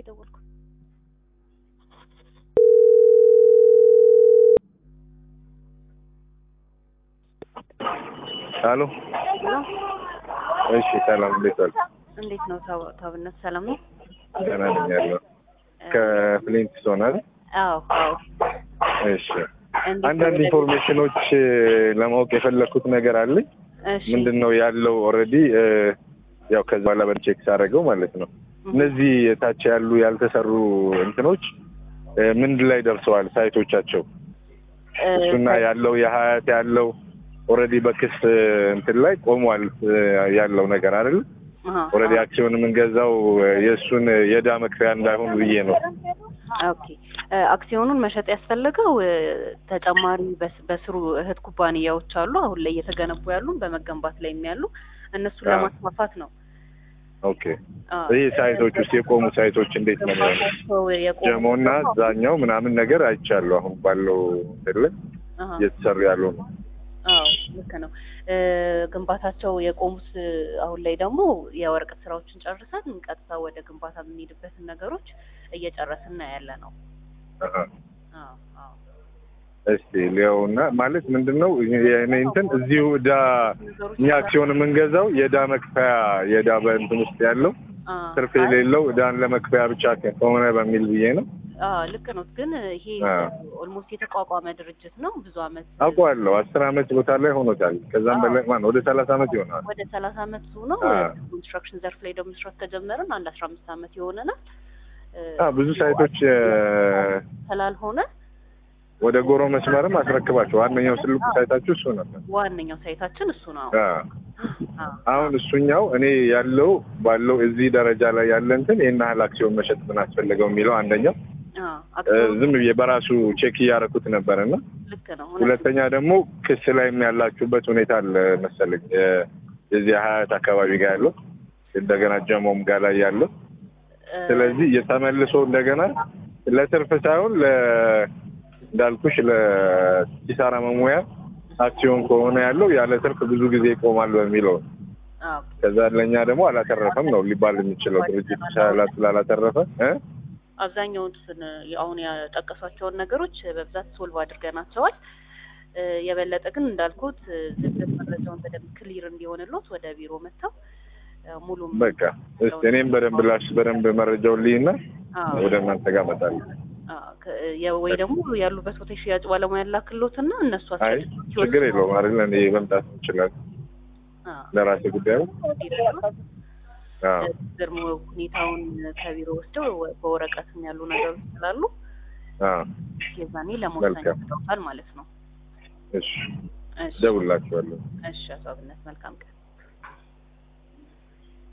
የደወልኩት። ሄሎ ሄሎ እሺ፣ ሰላም እንዴት ዋል? እንዴት ነው ታብ- ታብነት ሰላም ነው? ደህና ነኝ ያለው ከፍሊንት ሆናል። አዎ አዎ። እሺ፣ እንዴት ነው አንዳንድ ወደ- ኢንፎርሜሽኖች ለማወቅ የፈለኩት ነገር አለኝ። እሺ ምንድን ነው ያለው ኦልሬዲ ያው ከዛ በኋላ በቼክ ሳደርገው ማለት ነው እነዚህ የታች ያሉ ያልተሰሩ እንትኖች እ፣ ምን ላይ ደርሰዋል ሳይቶቻቸው እ፣ እሱና ያለው የሀያት ያለው ኦልሬዲ በክስ እንትን ላይ ቆሟል እ፣ ያለው ነገር አይደል? አሃ፣ ኦልሬዲ አክሲዮን የምንገዛው እ፣ የእሱን የዕዳ መክፈያ እንዳይሆን ብዬ ነው። ኦኬ እ፣ አክሲዮኑን መሸጥ ያስፈለገው እ፣ ተጨማሪ በስ- በስሩ እህት ኩባንያዎች አሉ አሁን ላይ እየተገነቡ ያሉ በመገንባት ላይ ያሉ እነሱን አዎ። ለማስፋፋት ነው። ኦኬ አዎ። ይህ ሳይቶች ውስጥ የቆሙ ሳይቶች እንዴት ነው የሚሆነው? ግንባታቸው የቆሙ- ጀሞና እዛኛው ምናምን ነገር አይቻለሁ። አሁን ባለው እንትን ላይ አሃ፣ እየተሰሩ ያሉ ነው። አዎ ልክ ነው። እ፣ ግንባታቸው የቆሙት እ፣ አሁን ላይ ደግሞ የወረቀት ስራዎችን ጨርሰን ቀጥታ ወደ ግንባታ የምንሄድበትን ነገሮች እየጨረስን ያለ ነው። አሀ። አዎ አዎ እስቲ ሊያውና ማለት ምንድን ነው የእኔ እንትን እዚሁ ዕዳ እኛ አክሲዮን የምንገዛው የዕዳ መክፈያ የዕዳ በእንትን ውስጥ ያለው አዎ። ትርፍ የሌለው ዕዳን ለመክፈያ ብቻ ከሆነ በሚል ብዬ ነው። አዎ ልክ ነው። ግን ይሄ አዎ። ኦልሞስት የተቋቋመ ድርጅት ነው። ብዙ አመት አውቀዋለሁ። አስር አመት ቦታ ላይ ሆኖታል። ከዛም አዎ። በላይ ማን ወደ ሰላሳ አመት ይሆናል። ወደ ሰላሳ አመት ነው። አዎ። ኮንስትራክሽን ዘርፍ ላይ ደግሞ መስራት ከጀመርን አንድ አስራ አምስት አመት ይሆነናል። እ፣ አዎ፣ ብዙ ሳይቶች እ፣ ስላልሆነ ወደ ጎሮ መስመርም አስረክባቸው ዋነኛው ትልቁ ሳይታችሁ እሱ ነበር። ዋነኛው ሳይታችን እሱ ነው። አዎ። አዎ። አሁን እሱኛው እኔ ያለው ባለው እዚህ ደረጃ ላይ ያለ እንትን ይህን ያህል አክሲዮን መሸጥ ምን አስፈለገው የሚለው አንደኛው አዎ። እ፣ አክሲዮን ዝም ብዬ በራሱ ቼክ እያደረኩት ነበር እና ልክ ነው። ሁለተኛ ደግሞ ክስ ላይም ያላችሁበት ሁኔታ አለ መሰለኝ እ፣ የዚህ ሀያት አካባቢ ጋር ያለው እንደገና ጀሞም ጋር ላይ ያለው እ፣ ስለዚህ የተመልሶ እንደገና ለትርፍ ሳይሆን ለ እንዳልኩሽ ለኪሳራ መሙያ አክሲዮን ከሆነ ያለው ያለ ትርፍ ብዙ ጊዜ ይቆማል በሚለው ነው። አዎ። ከዛ ለእኛ ደግሞ አላተረፈም ነው ሊባል የሚችለው ድርጅት ስላ- ስላላተረፈ እ? አብዛኛውን ስን አሁን ያጠቀሷቸውን ነገሮች በብዛት ሶልቭ አድርገናቸዋል። እ፣ የበለጠ ግን እንዳልኩት እ፣ ዝርዝር መረጃውን በደንብ ክሊር እንዲሆንሎት ወደ ቢሮ መጥተው እ፣ ሙሉም በቃ እስኪ እኔም በደንብ ላሽ በደንብ መረጃውን ልይና አዎ፣ ወደ እናንተ ጋር እመጣለሁ። አዎ፣ ከ- የ- ወይ ደግሞ ያሉበት ቦታ የሽያጭ ባለሙያ ላክሎትና እነሱ አይ አስረድተው ችግር የለውም አይደል? እኔ መምጣት ይችላል አዎ፣ ለራሴ ጉዳዩ። ይረዳሉ። አዎ ደግሞ ሁኔታውን ከቢሮ ወስደው በወረቀትም ያሉ ነገሮች ስላሉ አዎ የዛኔ ለመወሰን መልካም። ይሰጣል ማለት ነው። እሺ እሺ፣ ደውላችኋለሁ። እሺ፣ አቶ አብነት መልካም ቀን።